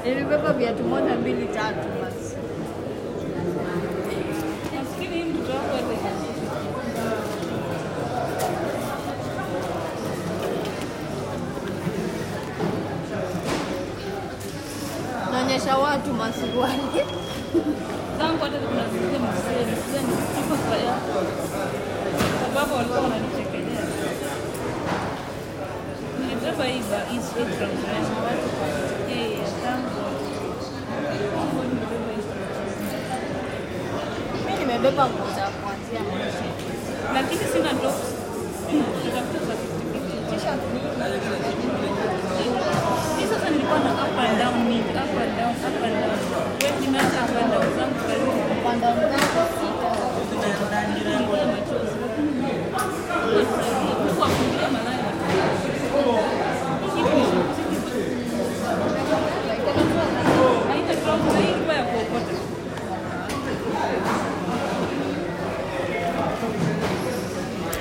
Nilibeba viatu moja mbili tatu basi. Maskini hii mtoto wako hata Naonyesha watu masuruali. zangu hata kuna zile mzee mzee ni sifa kwa yako. Sababu walikuwa wananichekelea. Nilibeba hii ba hii sweat from Rwanda. Watu kwa yeye ya tangu. Mungu nilibeba hii sweat. Mimi nimebeba nguo za kuanzia maisha. Lakini sina tops. Natafuta za 50-50. T-shirt ni Hii sasa nilikuwa na up and down mingi, up and down, up and down. Wewe nimeacha up and down zangu karibu upande wangu sita. nilikuwa na machozi. Lakini Mungu akusaidia. Mungu